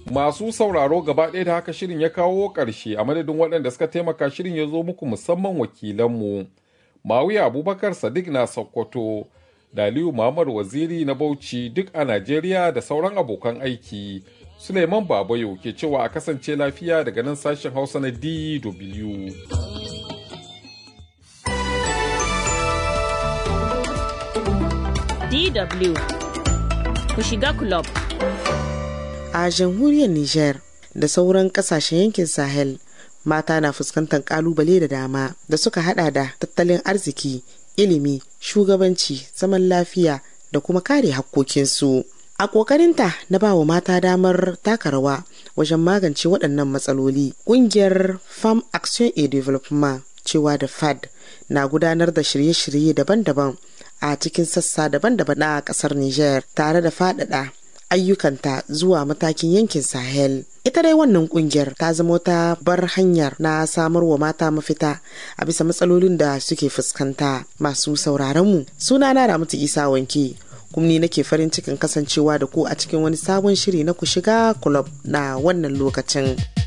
Masu sauraro gaba ɗaya da haka shirin ya kawo ƙarshe a madadin waɗanda suka taimaka shirin ya zo muku musamman wakilanmu. Mawiya Abubakar Sadiq na Sokoto, Daliyu Muhammad Waziri na Bauchi duk a Najeriya da sauran abokan aiki. Suleiman Babayo ke cewa a kasance lafiya daga nan sashen Hausa na DW. DW ku shiga club. A jamhuriyar Nijar da sauran kasashen yankin Sahel mata na fuskantar kalubale da dama da suka hada da tattalin arziki, ilimi, shugabanci, zaman lafiya da kuma kare hakkokinsu. A ƙoƙarinta na ba wa mata damar taka rawa wajen magance waɗannan matsaloli, ƙungiyar Farm Action et Development cewa da FAD na gudanar da shirye-shirye daban-daban a cikin sassa daban-daban na ƙasar Nijar tare da faɗaɗa ayyukanta zuwa matakin yankin Sahel. Ita dai wannan kungiyar ta zama wata bar hanyar na samar wa mata mafita a bisa matsalolin da suke fuskanta masu sauraron mu. Suna na Ramatu Isa Wanke. kuma ni nake farin cikin kasancewa da ku a cikin wani sabon shiri na ku shiga club na wannan lokacin.